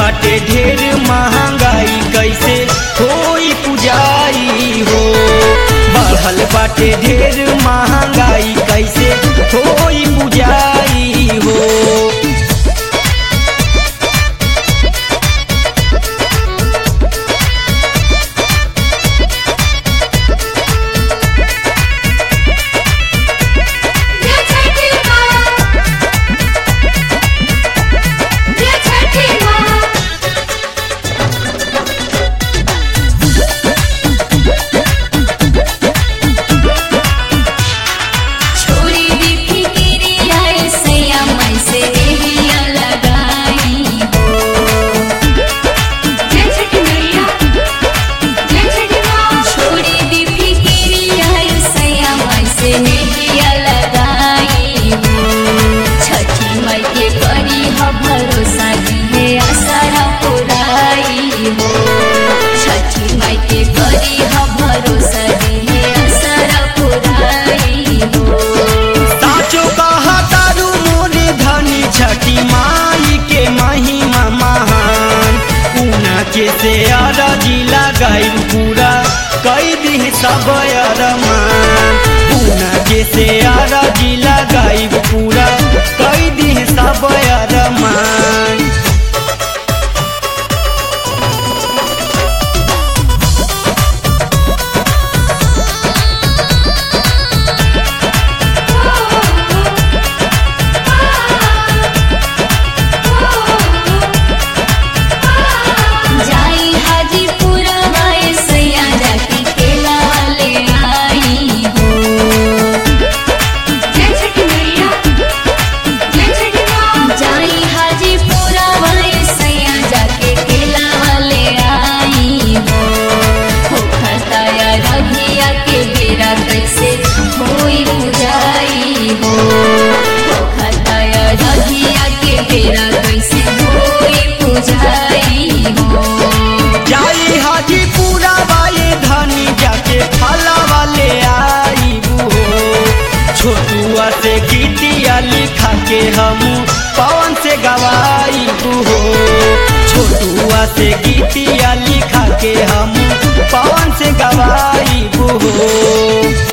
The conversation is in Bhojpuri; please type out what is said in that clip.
बाटे ढेर महंगाई कैसे होई पुजाई हो बढ़ल बाटे ढेर महंगाई कैसे होई पुजाई हो ये छठी माँ ये छठी माँ छोरी दी फिकिरी आए सैया मैं से रेहिया लगाई हो जय छठी मैया जय छठी माँ छोरी दी फिकिरी आए सैया मैं से रेहिया लगाई हो छठी माई के करी ह भरोसा दिहे आसरा पुराई हो छठी माई के करी ह भरोसा दिहे आसरा पुराई हो साचो कहा तारू मोरे धनी छठी माई के महिमा महान ऊना के से अरजी लगाई पूरा कई दिन सब अरमान ऊना के से अरजी लगाई पूरा कई दिन सब अरमान जाई हाजीपुरा बाए सैया जाके केला वाले आई हो जय छठी मैया जय छठी माँ जाई हाजीपुरा बाए सैया जाके केला वाले आई हो हो खताया रघिया के बेरा कैसे होई बुझाई हो हो खताया रघिया के बेरा कैसे होई बुझाई हो जाई हाजीपुरा वाले धनी जाके फला वाले आई हो छोटुआ से गीतिया लिखा के हम पवन से गवाई हो छोटुआ से गीतिया लिखा के हम पवन से गवाई हो